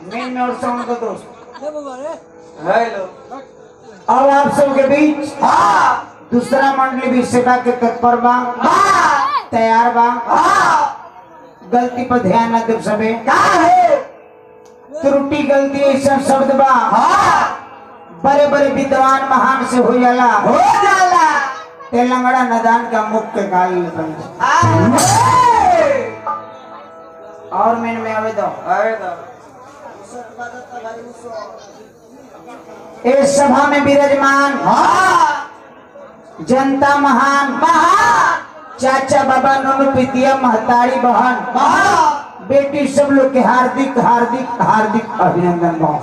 Main में और sound का दोस्त हेलो अब आप सबके बीच हाँ दूसरा मंडली भी सेवा के तत्पर बा हाँ तैयार बा हाँ गलती पर ध्यान न देव सबे का है त्रुटि गलती ऐसा शब्द बा हाँ बड़े बड़े विद्वान महान से हो जाला हो जाला तेलंगाना नदान का मुख्य काल बन जा। हाँ और मेन में आवे दो अरे तो इस सभा में विराजमान हाँ जनता महान महान चाचा बाबा नोनू पितिया महतारी बहन हाँ बेटी सब लोग के हार्दिक हार्दिक हार्दिक अभिनंदन बा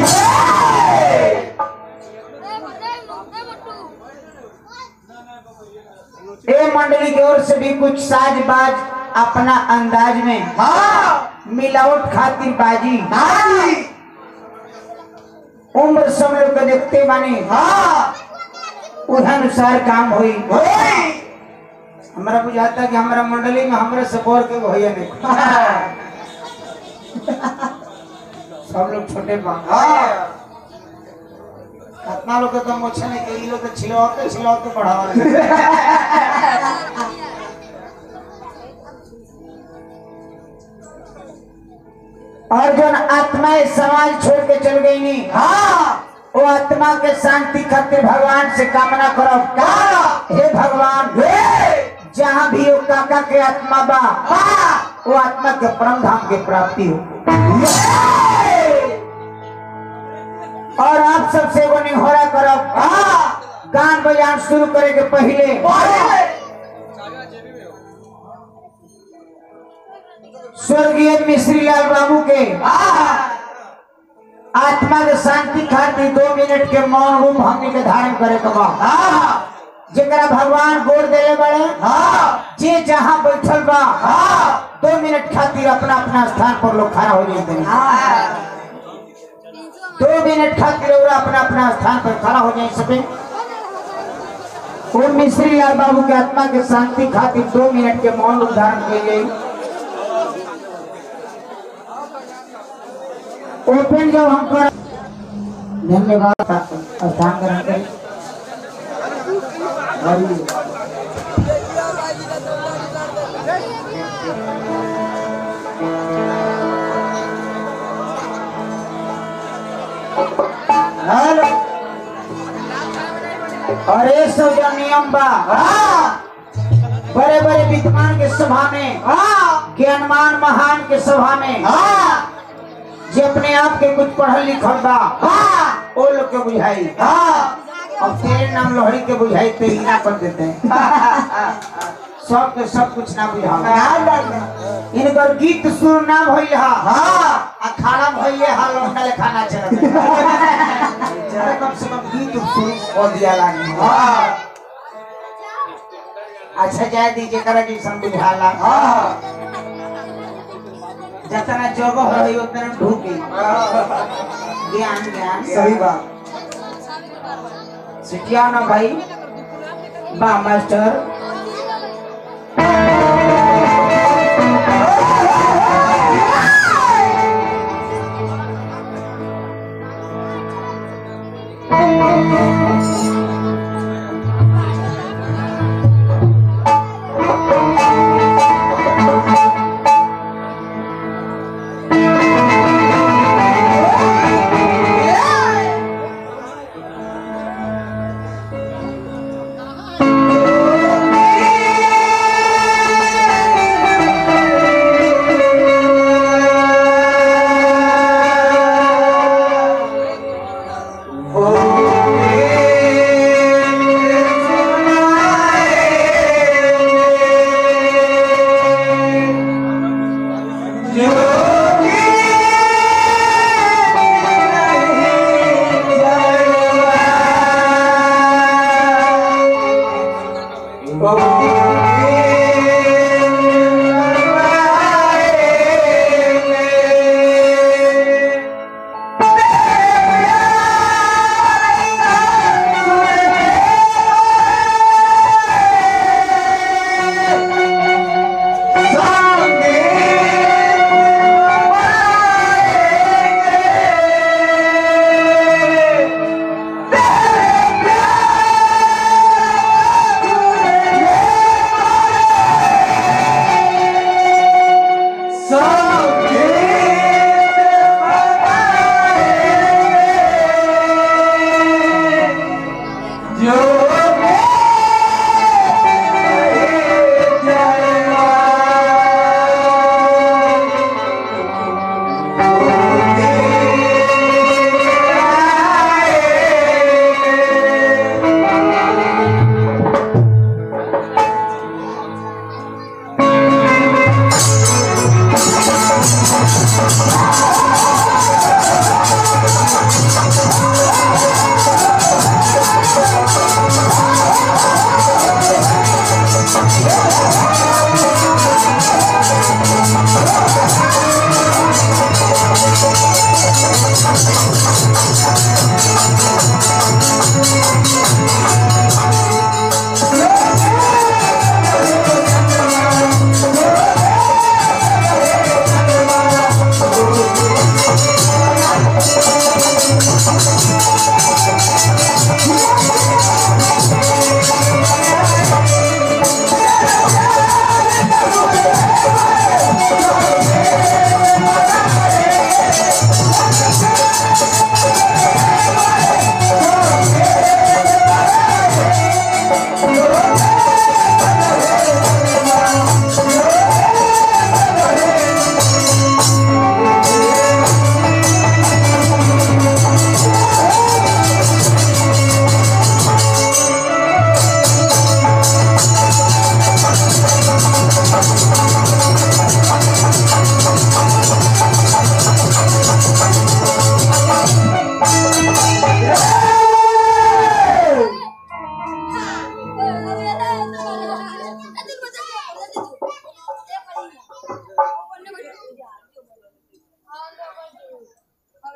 ए मंडली की ओर से भी कुछ साज बाज अपना अंदाज में हाँ मिलावट खातिर बाजी हाँ उम्र सब लोग के देखते माने हाँ उस अनुसार काम हुई होई हमारा बुझाता कि हमारा मंडली में हमारे सपोर के भैया नहीं सब लोग छोटे बा हाँ कितना लोग के तो मोछे नहीं के ई लोग तो छिलवाते छिलवाते बढ़ावा रहे। और जो आत्मा इस समाज छोड़ के चल गई नहीं हाँ वो आत्मा के शांति खातिर भगवान से कामना करो का हे भगवान हे जहाँ भी वो काका के आत्मा बा हाँ वो आत्मा के परम धाम के प्राप्ति हो और आप सबसे वो निहोरा करो हाँ गान बजान शुरू करे के पहले पहले स्वर्गीय मिश्री लाल बाबू के हाँ आत्मा के शांति खातिर दो मिनट के मौन रूप हमने के धारण करे के बा हाँ जेकरा भगवान गोड़ देले बड़े हाँ जे जहाँ बैठल बा हाँ दो मिनट खातिर अपना अपना स्थान पर लोग खड़ा हो जाते हैं हाँ दो मिनट खातिर और अपना अपना स्थान पर खड़ा हो जाए सके वो मिश्री लाल बाबू के आत्मा के शांति खातिर दो मिनट के मौन रूप धारण किए गए ओपन जब हम कर धन्यवाद स्थान ग्रहण करें हरि हेलो अरे सब जो नियम बा हाँ बड़े बड़े विद्वान के सभा में हाँ ज्ञानमान महान के सभा में हाँ जे अपने आप के कुछ पढ़ल लिखल बा हाँ वो लोग के बुझाई हाँ अब तेरे नाम लोहड़ी के बुझाई तो ही ना कर देते हैं सब के सब कुछ ना बुझा इनकर गीत सुर ना भइल हा हाँ आ खाना भइले हा लौंडा ले खाना चलत है। कम से कम गीत सुर कर दिया लागी हाँ अच्छा जाए दीजिए करा जैसन बुझाला हाँ जितना जगह रही उतना ढूकी ज्ञान ज्ञान सही बात सिटिया ना भाई बा मास्टर हाँ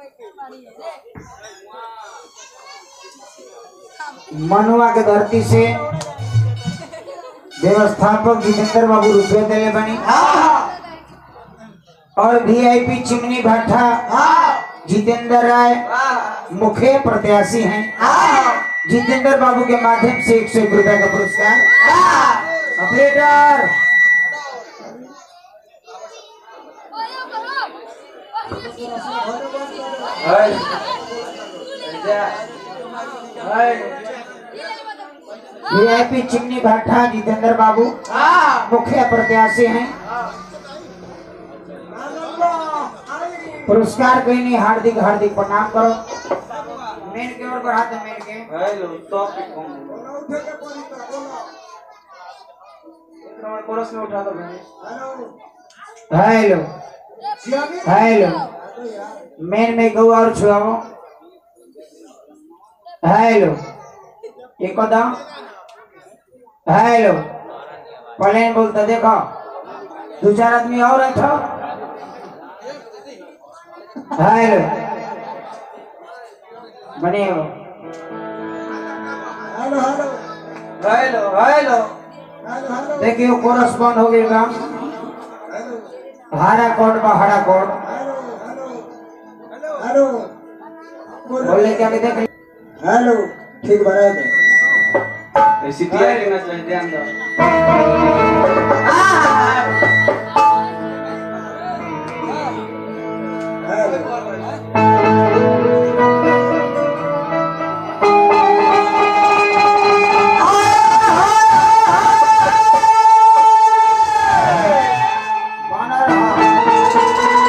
मनुआ के धरती से व्यवस्थापक जितेंद्र बाबू रुपये दिले बनी हाँ और वीआईपी चिमनी भाटा हाँ जितेंद्र राय हाँ मुख्य प्रत्याशी हैं हाँ जितेंद्र बाबू के माध्यम से एक सौ एक रुपए का पुरस्कार हाँ ऑपरेटर वीआईपी चिमनी भाटा जितेंद्र बाबू हाँ मुख्य प्रत्याशी हैं पुरस्कार के लिए हार्दिक हार्दिक प्रणाम करो मेन के ओर बढ़ा दे मेन के हेलो टॉपिक कौन है कोरस में उठा दो भाई हेलो हेलो मेन में गौ और छुआओ हेलो एक कदम हेलो प्लेन बोलता देखो दो चार आदमी और बैठो हेलो बने हो हेलो हेलो देखियो कोरस बंद हो गई बा हरा कोड बा हरा कोड बोले क्या देख हेलो ठीक बना दे सीटीआई लेना चाहिए ध्यान दो बना रहा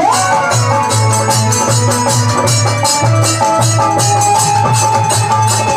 हाँ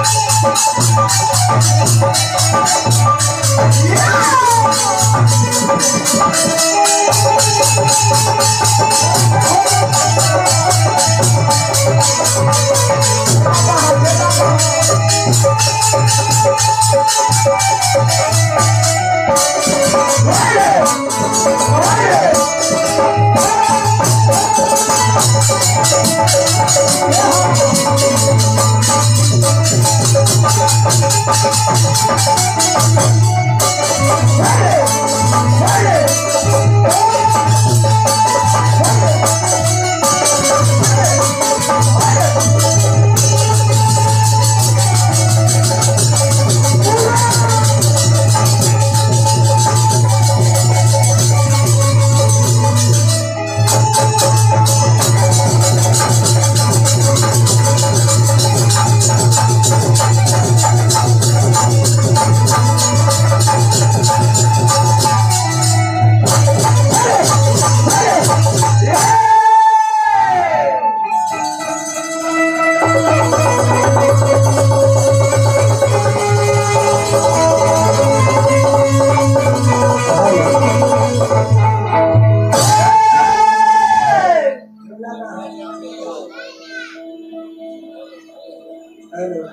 हेलो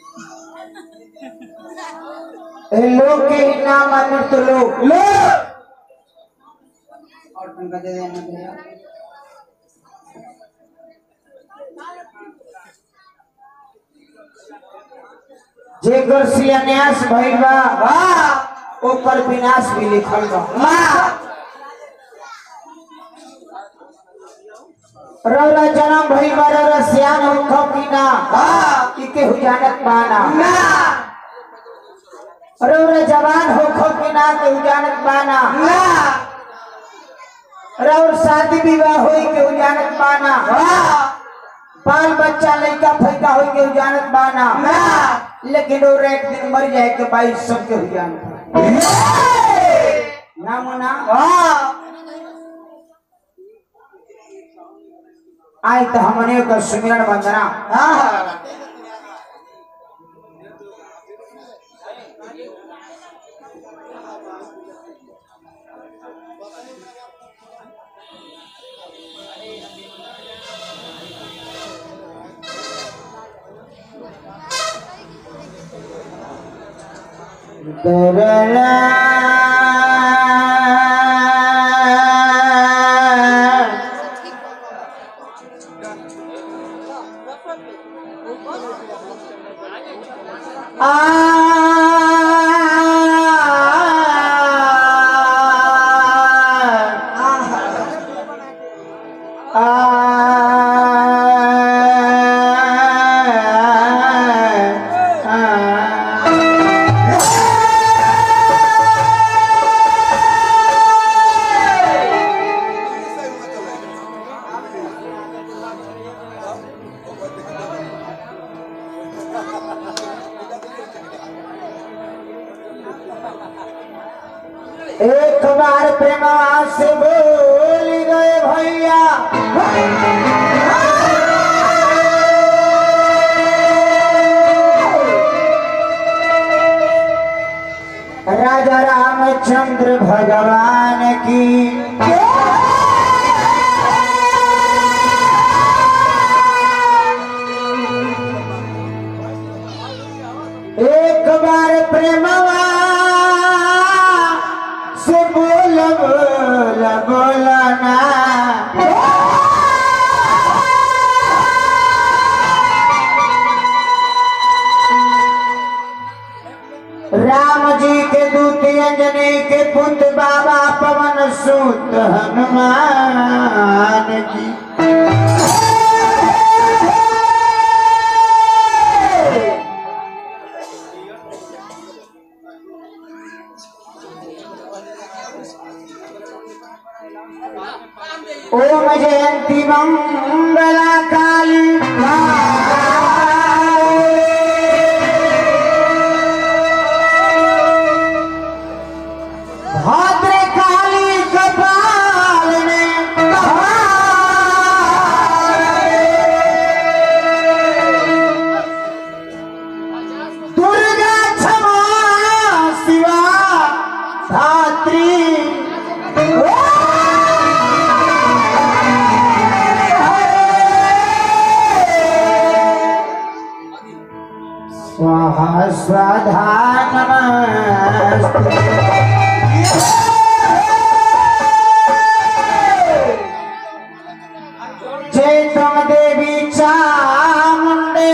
ए लोग के ही नाम आने तो लोग लोग और तुमका दे देना भैया जे घर शिलान्यास भइल बा वाह ऊपर विनाश भी लिखल बा वाह रौरा जन्म भइल बा रौरा सियान हो की ना वाह इके हुजानत बाना ना रौरा जवान हो की ना के हुजानत बाना ना रौर शादी विवाह होई के हुजानत बाना वाह बाल बच्चा लड़का फैका हो के जानत बाना लेकिन वो एक दिन मर जाए के भाई सबके हो जानत ना मना आई तो हमने का सुमिरन वंदना दरला आ एक बार प्रेमा से बोल गए भैया राजा रामचंद्र भगवान की एक बार प्रेमवा से बोल बोल बोलना राम जी के दूत अंजनी के पुत्र बाबा पवन सुत हनुमान जी ओम जयंती मंगला काली भद्र काली कपालिनी स्वधा नमस्ते जय तुम देवी चामुंडे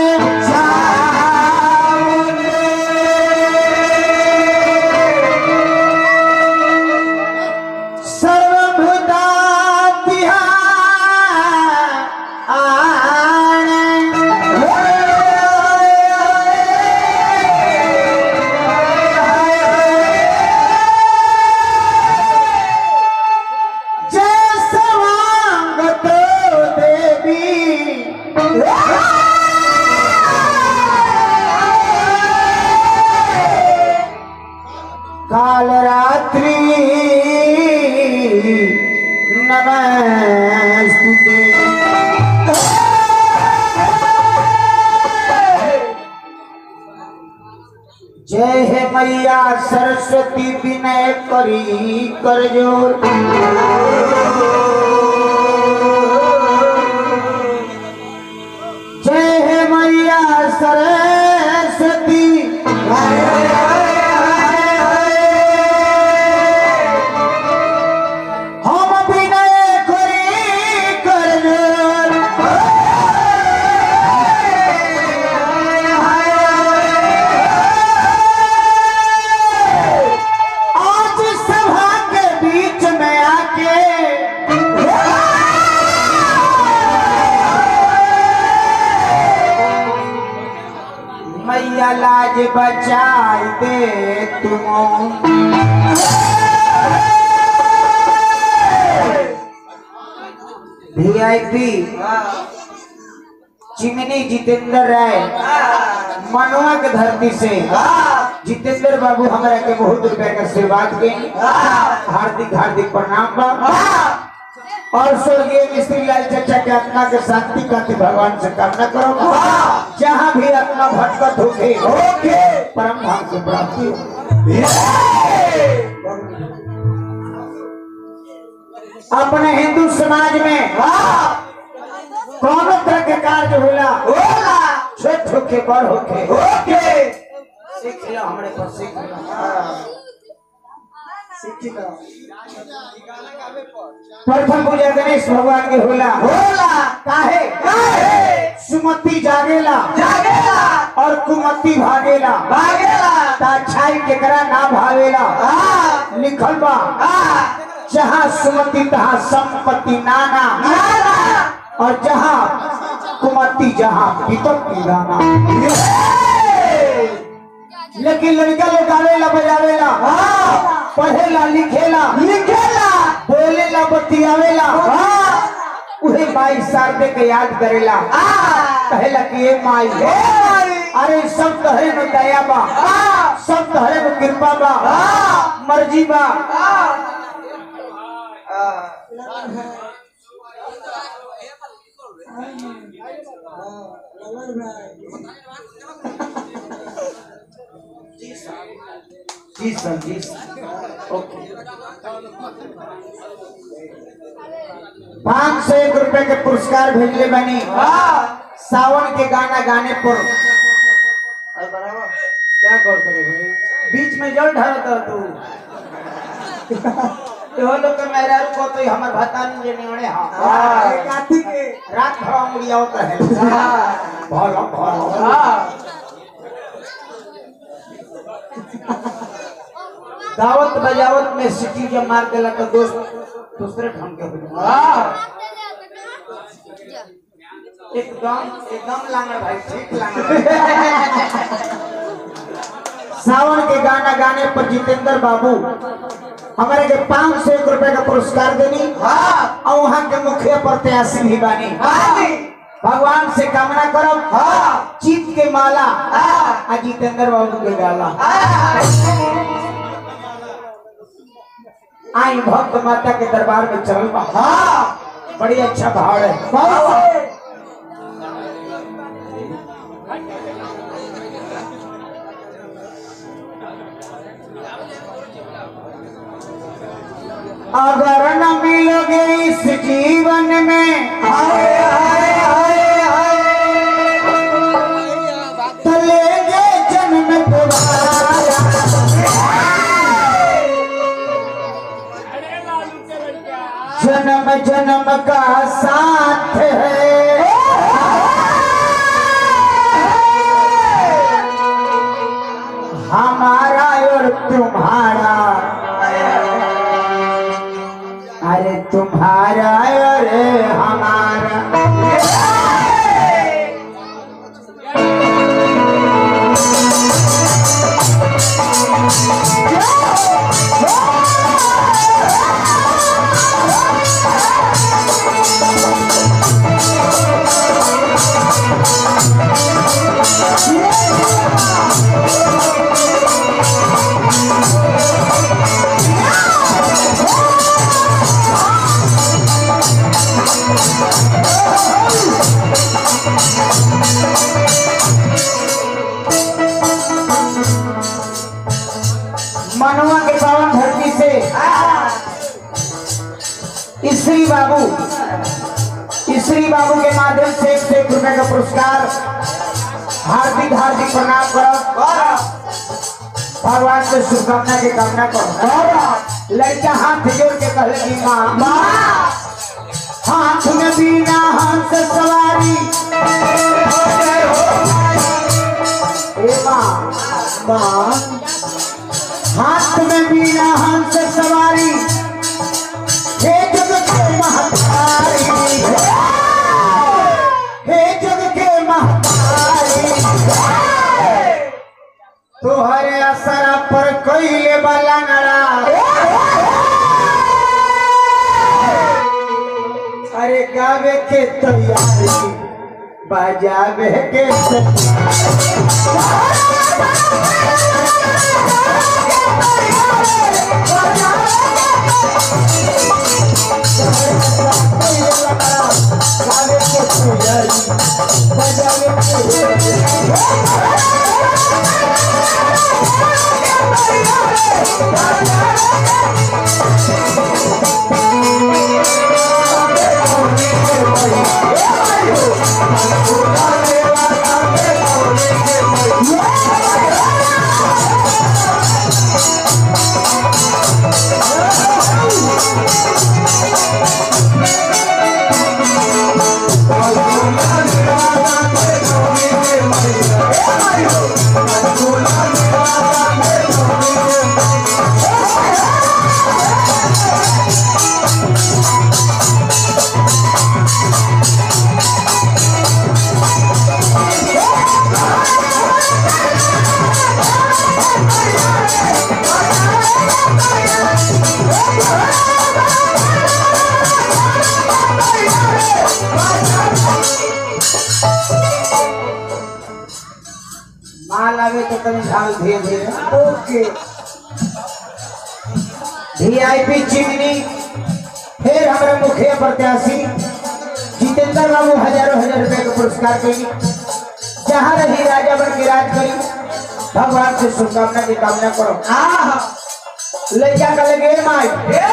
सर्वभूता जय सवांगत देवी काल रात्रि नमस्ते जय हे मैया सरस्वती विनय करी कर जोर जय हे मैया सरस्वती हम विनय करी कर जोर आज सभा के बीच में आके मैया लाज बचाई दे तुम वीआईपी चिमनी जितेंद्र राय मनुआ के धरती से जितेंद्र बाबू हमरा के बहुत रुपया के आशीर्वाद के हार्दिक हार्दिक प्रणाम बा और स्वर्गीय मिस्त्री लाल चचा के आत्मा के शांति का भगवान से कामना करो जहाँ भी आत्मा भटकत होके होके परम धाम की प्राप्ति हो अपने हिंदू समाज में कौन तरह के कार्य होला छोट होके बड़ होके होके सीख लो हमरे पर सीख लो प्रथम पूजा गणेश भगवान के होला होला काहे काहे सुमति जागेला जागेला और कुमति भागेला भागेला ता अच्छाई केकरा ना भावेला लिखल बा जहाँ सुमति तहाँ संपत्ति नाना और जहाँ कुमति जहाँ विपत्ति गाना लेकिन लड़का लोग गावेला बजावेला पढ़ेला लिखेला लिखेला बोलेला बतियावेला उहे माई शारदे के याद करेला कहेला कि ये माई अरे सब तहरे में दया बा सब तहरे में कृपा बा मर्जी बा जी सर जी सर ओके पाँच सौ एक रुपए के पुरस्कार भेजले बनी सावन के गाना गाने पर क्या करते हो भाई बीच में जल ढाल कर तू तो लोग के मेरा को तो हमर भतान जे नेवणे हां काठी के रात भर अंगुलिया होता है भर भर दावत बजावत में सिटी जब मार देला तो दोस्त दूसरे ढंग के हो जाए एकदम एकदम लांगड़ भाई ठीक लांगड़ सावन के गाना गाने पर जितेंद्र बाबू हमारे के पाँच सौ एक रुपए का पुरस्कार देनी और वहाँ के मुखिया प्रत्याशी भी बानी भगवान से कामना करो चीत के माला आ जितेंद्र बाबू के गाला आई भक्त माता के दरबार में चल बा बड़ी अच्छा भाव है अगर न मिलोगे इस जीवन में तो लेंगे जन्म दोबारा जन्म जन्म का साथ है हमारा और तुम्हारा अरे तुम्हारा और हमारा मनुआ के पावन धरती से श्री बाबू श्री बाबू के माध्यम से एक से एक रुपए का पुरस्कार हार्दिक हार्दिक प्रणाम करो भगवान से शुभकामना की कामना करो लड़का हाथ जोड़ के कहे कि माँ माँ हाथ में बीना हंस सवारी ए माँ माँ हाथ में बीना हंस सवारी हे जग के महतारी हे जग के महतारी तोहरे असरा पर कोई वाला नड़ा अरे गावे के तैयारी बजावे के तैयारी गावे के तैयारी बजावे के तैयारी माल आवे तो तनी ढाल धीरे धीरे ओके वीआईपी चिमनी फिर हमारे मुखिया प्रत्याशी जितेंद्र बाबू हजारों हजार रुपए का पुरस्कार करी जहाँ रही राजा बन के राज करी भगवान से शुभकामना की कामना करो ले जा कर लगे माई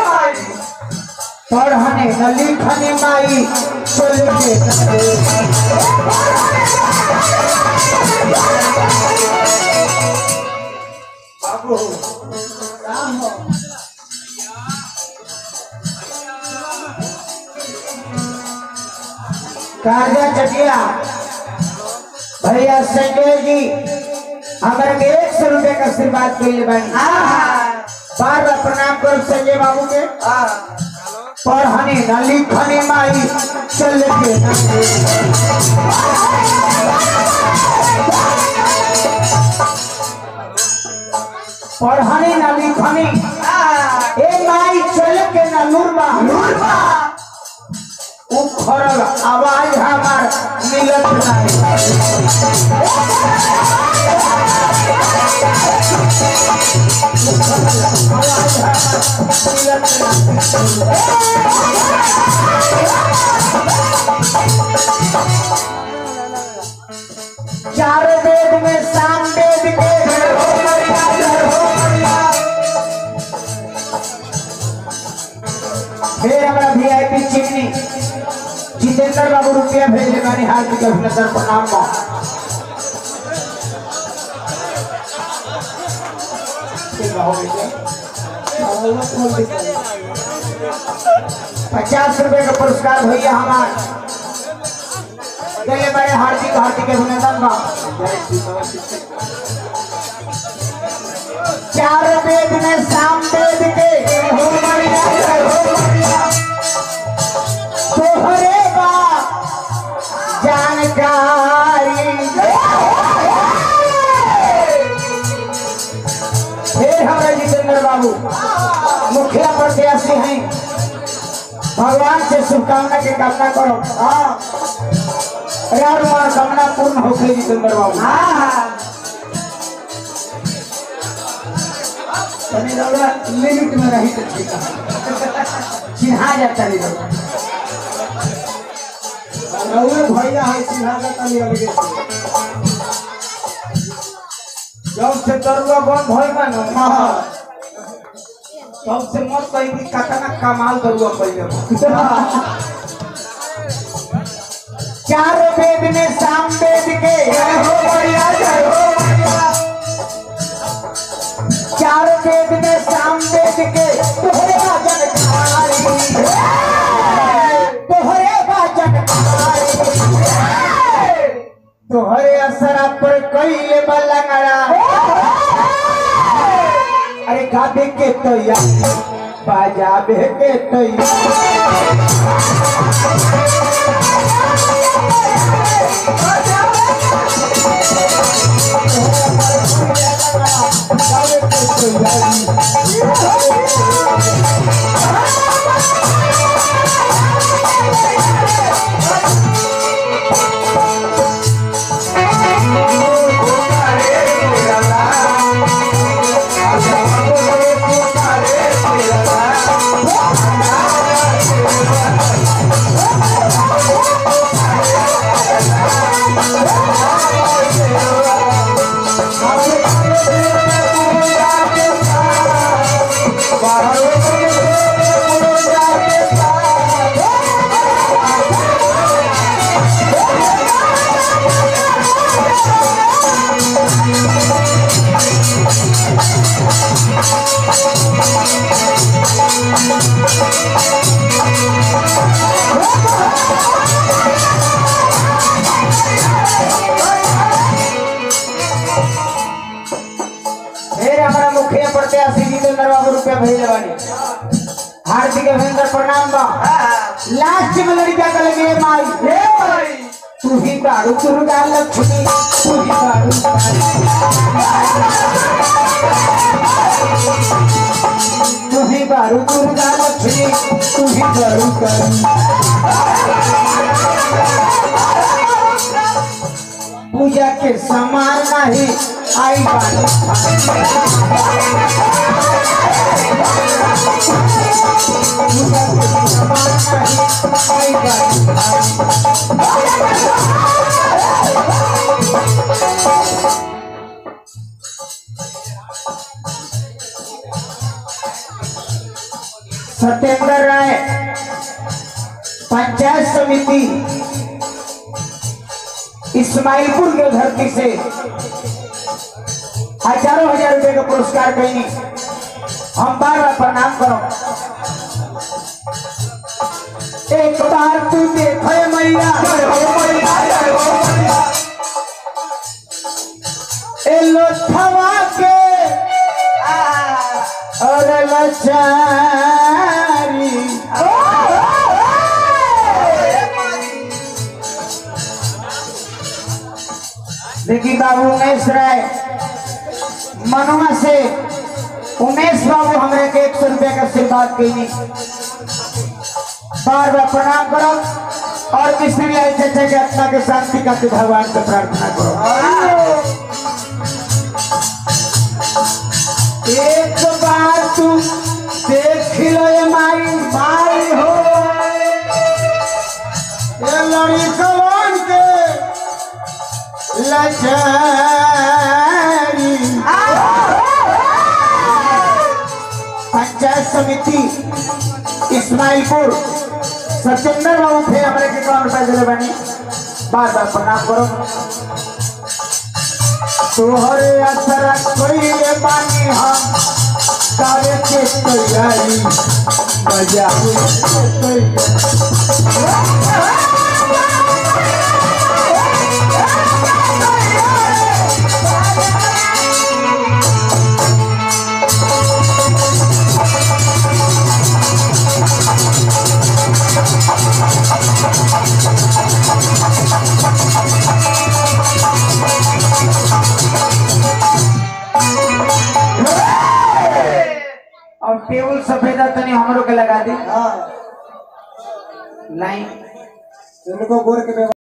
पढ़ने न लिखने माई चल के बाबू काजा चटिया भैया संजय जी हमारे के एक सौ रुपए का आशीर्वाद के लिए बनी बार बार प्रणाम करो संजय बाबू के पढ़ने न लिखने माई चल के पढ़ने न लिखने ए माई चल के न लूरबा लूरबा उखड़ल आवाज हमार मिलत नहीं चार वेद में साम वेद के हो मरिया, हो मरिया। फिर हमारा वीआईपी चिमनी जितेंद्र बाबू रुपया भेजे बानी हार्दिक अभिनंदन प्रणाम बा ठीक बा, हो गई। पचास रुपए का पुरस्कार भैया हमार गले बड़े हार्दिक हार्दिक अभिनंदन बा चार वेद में साम वेद के हो बढ़िया हो बढ़िया तोहरे बा जानकारी फिर हमारे जितेंद्र बाबू मुखिया प्रत्याशी हैं भगवान से शुभकामना के कामना करो हाँ यार मनोकामना पूर्ण होके जितेंद्र बाबू हाँ हाँ तनी रौरा लिमिट में रही तो ठीक है चिन्हा जाता है लोग रौरा भैया है सिंहा का तनी अलगे से। जब से दरुआ बंद होई बा न हाँ तब से मत कही कि कतना कमाल दरुआ पहले बा। चार वेद में साम वेद के हो बढ़िया जय हो बढ़िया चार वेद में साम वेद के तोहरे भजन कारी तोहरे भजन कारी तोहरे असरा पर कईले बलंगड़ा अरे गाबे के तैयार बाजाबे के तैयार गाबे के तैयारी फिर हमारा मुखिया प्रत्याशी जितेंद्र बाबू रुपया भेजे बानी हार्दिक अभिनंदन प्रणाम बा लास्ट में लड़का का लगे माई हे माई तू ही दारू दुर्गा लक्ष्मी तू ही दारू तू ही दारू दुर्गा लक्ष्मी तू ही दारू करी पूजा के समान नहीं आई बानी पूजा के समान नहीं आई बानी सत्येंद्र राय पंचायत समिति इस्माइलपुर के धरती से हजारों हजार रुपए का पुरस्कार कहीं हम बार बार प्रणाम करो एक बार तू देखो ये मैया ए लोथवा के और लचारी देखिए बाबू उमेश राय मनुआ से उमेश बाबू हमरे के एक सौ रुपया का आशीर्वाद कैनी बार बार प्रणाम करो और किसी भी ऐसे अच्छे के आत्मा के शांति का भगवान से प्रार्थना करो एक बार तू देख लो ये माई माई हो ये लड़ी कौन के लचारी पंचायत समिति इस्माइलपुर सत्येंद्र बाबू फिर हमारे के कौन रुपए दिले बनी बार बार प्रणाम करो तोहरे असर कोई बानी हम कावे के तैयारी मजा और टेबल सफेदा तनी हमरो के लगा दी हाँ लाइन उनको गोर के